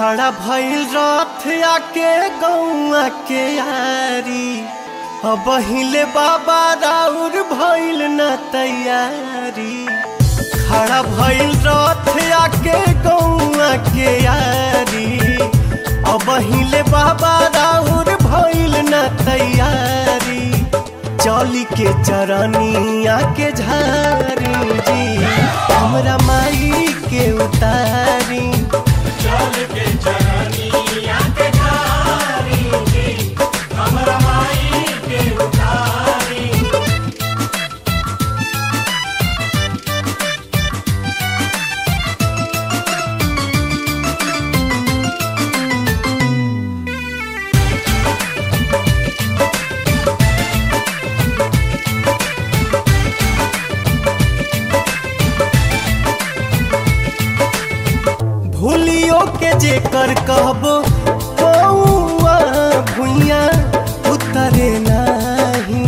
खड़ा भइल रथ आके गौआ के यारी अब हिले बाबा राउर भइल न तैयारी खड़ा भइल रथ आके गौआ के यारी अब हिले बाबा राउर भइल न तैयारी चली के चरनिया के झारी जी हमरा माई के उतारी चल के चरनिया के धारी जी, हमरा माई के उतारी भूलियो के जेकर कहबो कौआ भुइया उतरे नाही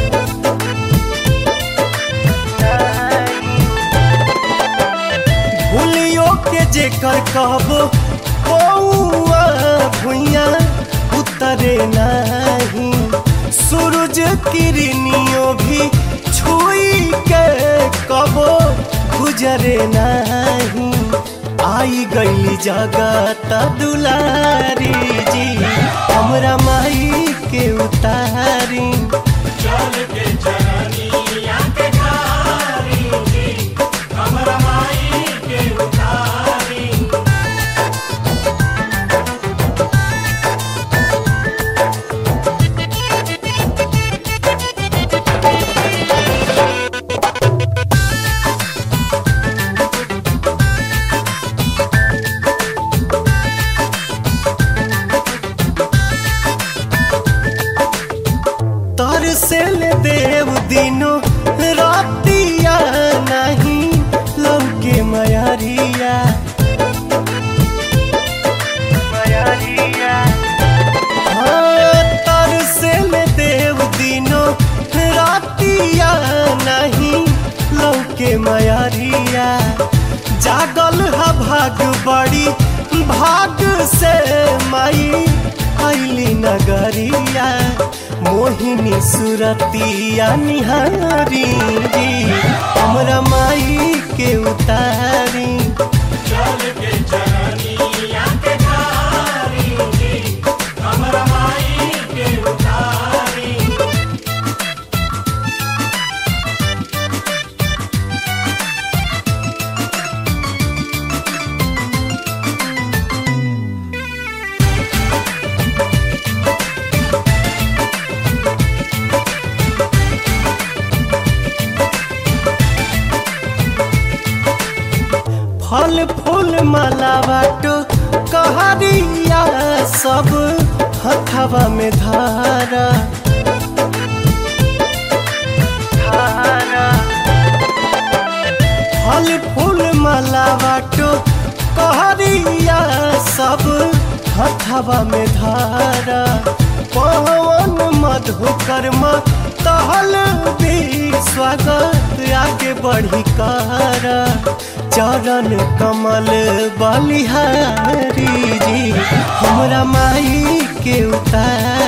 भूलियो के जेकर कहबो कौआ भुइया उतरे नाही सूरज किरनियो भी छुई के कबो गुजरे नाही आई गई जगत दुलारी जी हमरा माई के उतारी चल के चरनिया के धारी जी, हमरा माई के उतारी तर से ले देव दिनो रातिया नहीं लौके मयारिया हाँ, तर से ले देव दिनो रातिया नहीं लौके मयारिया जागल हा भाग बड़ी भाग से माई आइली नगरिया मोहिनी सुरतिया निहारी जी हमरा माई के उतारी चल के चरनिया के धारी जी, हमरा माई के उतारी फल फूल माला बाटो कहरिया सब हथवा में धारा फल फूल माला बाटो कहरिया सब हथवा में धारा पवन मधुकर्म तहल भी स्वागत आगे बढ़ी कर चरण कमल बलिहारी जी हमरा माई के उतार